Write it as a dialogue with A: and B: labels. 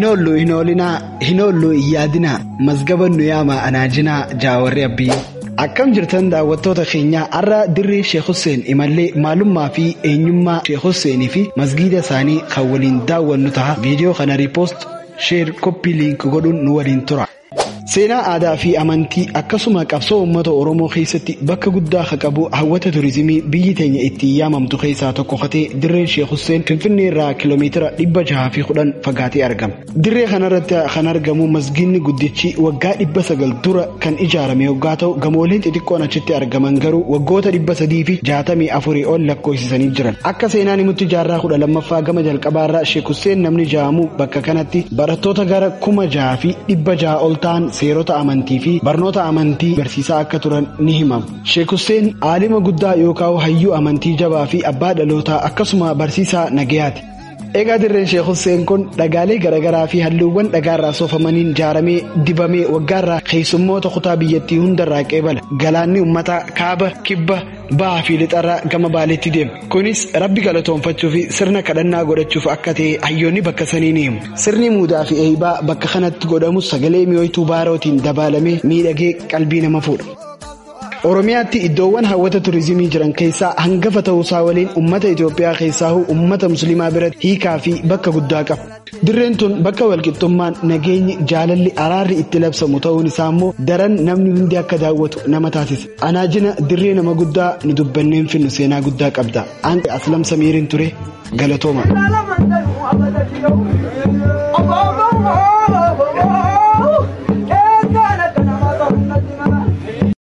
A: Hinoollu hin oolinaa, hinoollu hin yaadinaa, masgabannu yaamaa anaajinaa jaawarri abbii. Akkam jirtan daawwattoota keenyaa har'a dirree Sheek Hussein imallee maalummaa fi eenyummaa Sheek Husseinii fi masgiida isaanii kan waliin daawwannu ta'a. Viidiyoo kana riipoost sheer koppii liink godhuun nu waliin tura. Seenaa aadaa fi amantii akkasuma qabsoo uummata Oromoo keessatti bakka guddaa kan qabu hawwata turizimii biyyi teenya itti yaamamtu keessaa tokko katee dirreen Sheek Hussein Finfinnee irraa kiiloomeetira dhibba jaha fi kudhan fagaatee argama. Dirree kanarratti kan argamu masgiidni guddichi waggaa dhibba sagal dura kan ijaarame yoggaa ta'u gamooleen xixiqqoon achitti argaman garuu waggoota dhibba sadii fi jaatamii afurii ol lakkoofsisanii jiran. Akka seenaan himutti jaarraa kudha lammaffaa gama jalqabaarraa Sheek Hussein namni jaamu bakka kanatti barattoota gara kuma jaha fi dhibba jaha ol ta'an seerota amantii fi barnoota amantii barsiisaa akka turan ni himamu. Sheek Hussein aalima guddaa yookaan hayyuu amantii jabaa fi abbaa dhalootaa akkasuma barsiisaa nagayaati. Egaa dirreen Sheek Hussein kun dhagaalee garaagaraa fi halluuwwan dhagaarraa soofamaniin ijaaramee dibamee waggaarraa keessummoota kutaa biyyattii hundarraa qeebala. Galaanni uummataa kaaba kibba bahaa fi lixarraa gama baaleetti deema. Kunis rabbi galatoonfachuu fi sirna kadhannaa godhachuuf akka ta'e hayyoonni bakka sanii ni himu. Sirni muudaa fi eeybaa bakka kanatti godhamus sagalee mi'ooytuu baarootiin dabalamee miidhagee qalbii nama fuudha. Oromiyaatti iddoowwan hawwata turizimii jiran keessaa hangafa ta'uusaa waliin uummata Itoophiyaa keessaa uummata musliimaa biratti hiikaa fi bakka guddaa qaba. Dirreen tun bakka walqixxummaan nageenyi jaalalli araarri itti labsamu ta'uun isaa immoo daran namni hundi akka daawwatu nama taasisa. Anaajina dirree nama guddaa ni dubbanneen finnu seenaa guddaa qabda. An aslam samiiriin ture galatooma.